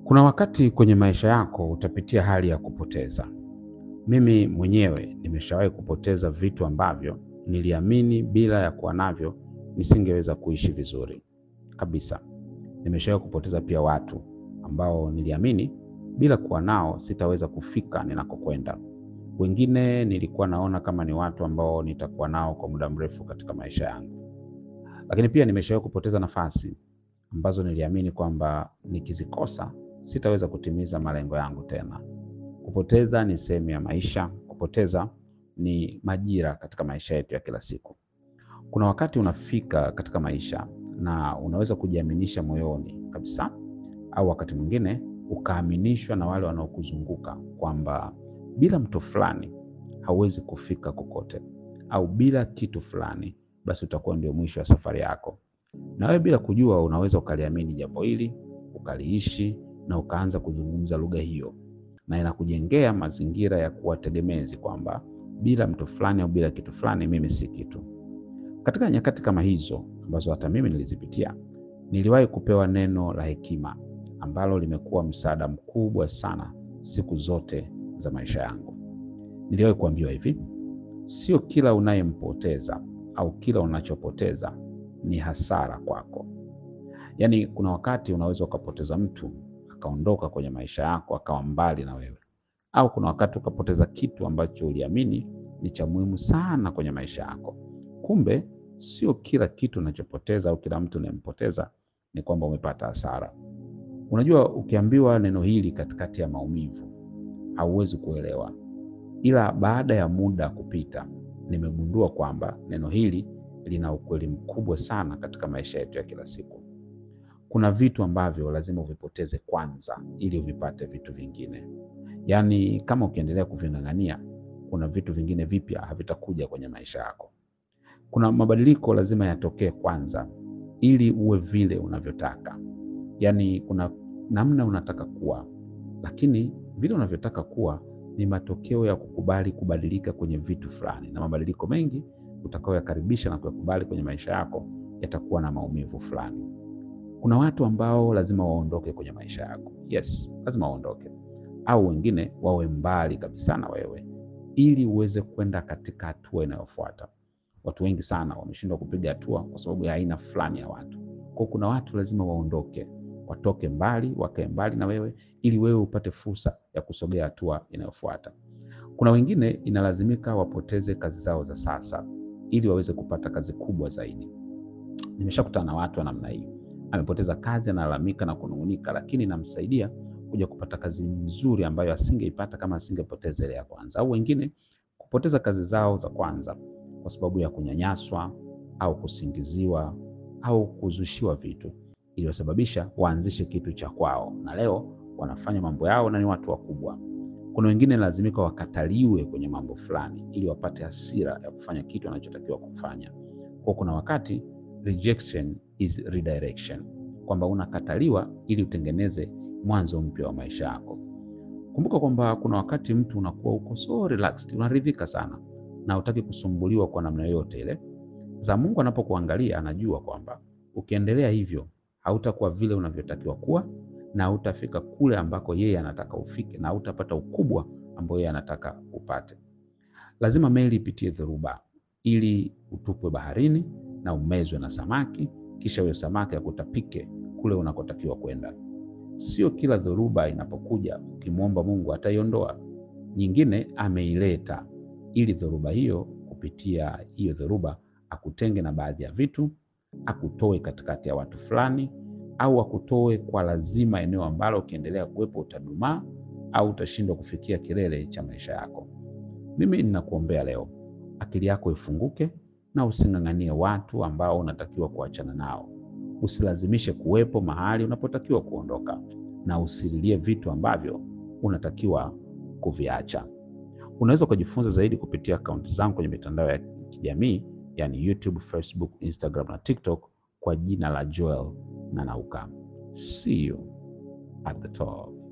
Kuna wakati kwenye maisha yako utapitia hali ya kupoteza. Mimi mwenyewe nimeshawahi kupoteza vitu ambavyo niliamini bila ya kuwa navyo nisingeweza kuishi vizuri kabisa. Nimeshawahi kupoteza pia watu ambao niliamini bila kuwa nao sitaweza kufika ninakokwenda. Wengine nilikuwa naona kama ni watu ambao nitakuwa nao kwa muda mrefu katika maisha yangu. Lakini pia nimeshawahi kupoteza nafasi ambazo niliamini kwamba nikizikosa sitaweza kutimiza malengo yangu tena. Kupoteza ni sehemu ya maisha, kupoteza ni majira katika maisha yetu ya kila siku. Kuna wakati unafika katika maisha na unaweza kujiaminisha moyoni kabisa, au wakati mwingine ukaaminishwa na wale wanaokuzunguka kwamba bila mtu fulani hauwezi kufika kokote, au bila kitu fulani basi utakuwa ndio mwisho wa safari yako. Na wewe bila kujua unaweza ukaliamini jambo hili, ukaliishi na ukaanza kuzungumza lugha hiyo, na inakujengea mazingira ya kuwa tegemezi kwamba bila mtu fulani au bila kitu fulani mimi si kitu. Katika nyakati kama hizo ambazo hata mimi nilizipitia, niliwahi kupewa neno la hekima ambalo limekuwa msaada mkubwa sana siku zote za maisha yangu. Niliwahi kuambiwa hivi, sio kila unayempoteza au kila unachopoteza ni hasara kwako. Yaani, kuna wakati unaweza ukapoteza mtu akaondoka kwenye maisha yako akawa mbali na wewe, au kuna wakati ukapoteza kitu ambacho uliamini ni cha muhimu sana kwenye maisha yako. Kumbe sio kila kitu unachopoteza au kila mtu unayempoteza ni kwamba umepata hasara. Unajua, ukiambiwa neno hili katikati ya maumivu hauwezi kuelewa, ila baada ya muda kupita, nimegundua kwamba neno hili lina ukweli mkubwa sana katika maisha yetu ya kila siku. Kuna vitu ambavyo lazima uvipoteze kwanza ili uvipate vitu vingine. Yaani, kama ukiendelea kuving'ang'ania, kuna vitu vingine vipya havitakuja kwenye maisha yako. Kuna mabadiliko lazima yatokee kwanza ili uwe vile unavyotaka. Yaani, kuna namna unataka kuwa, lakini vile unavyotaka kuwa ni matokeo ya kukubali kubadilika kwenye vitu fulani, na mabadiliko mengi utakayoyakaribisha na kuyakubali kwenye maisha yako yatakuwa na maumivu fulani. Kuna watu ambao lazima waondoke kwenye maisha yako. Yes, lazima waondoke, au wengine wawe mbali kabisa na wewe, ili uweze kwenda katika hatua inayofuata. Watu wengi sana wameshindwa kupiga hatua kwa sababu ya aina fulani ya watu. Kwa kuna watu lazima waondoke, watoke mbali, wakae mbali na wewe, ili wewe upate fursa ya kusogea hatua inayofuata. Kuna wengine inalazimika wapoteze kazi zao za sasa ili waweze kupata kazi kubwa zaidi. Nimeshakutana na watu wa namna hii, amepoteza kazi, analalamika na kunung'unika, lakini inamsaidia kuja kupata kazi nzuri ambayo asingeipata kama asingepoteza ile ya kwanza. Au wengine kupoteza kazi zao za kwanza kwa sababu ya kunyanyaswa au kusingiziwa au kuzushiwa vitu iliyosababisha waanzishe kitu cha kwao, na leo wanafanya mambo yao na ni watu wakubwa. Kuna wengine lazimika wakataliwe kwenye mambo fulani ili wapate hasira ya kufanya kitu wanachotakiwa kufanya. Kwa kuna wakati rejection is redirection, kwamba unakataliwa ili utengeneze mwanzo mpya wa maisha yako. Kumbuka kwamba kuna wakati mtu unakuwa uko so relaxed, unaridhika sana na hutaki kusumbuliwa kwa namna yoyote ile. Za Mungu anapokuangalia anajua kwamba ukiendelea hivyo hautakuwa vile unavyotakiwa kuwa na hautafika kule ambako yeye anataka ufike na hautapata ukubwa ambao yeye anataka upate. Lazima meli ipitie dhoruba ili utupwe baharini na umezwe na samaki, kisha huyo samaki akutapike kule unakotakiwa kwenda. Sio kila dhoruba inapokuja ukimwomba Mungu ataiondoa. Nyingine ameileta ili dhoruba hiyo, kupitia hiyo dhoruba akutenge na baadhi ya vitu, akutoe katikati ya watu fulani au akutoe kwa lazima eneo ambalo ukiendelea kuwepo utadumaa au utashindwa kufikia kilele cha maisha yako. Mimi ninakuombea leo akili yako ifunguke na using'ang'anie watu ambao unatakiwa kuachana nao. Usilazimishe kuwepo mahali unapotakiwa kuondoka, na usililie vitu ambavyo unatakiwa kuviacha. Unaweza ukajifunza zaidi kupitia akaunti zangu kwenye mitandao ya kijamii yani YouTube, Facebook, Instagram na TikTok kwa jina la Joel Nanauka. See you at the top.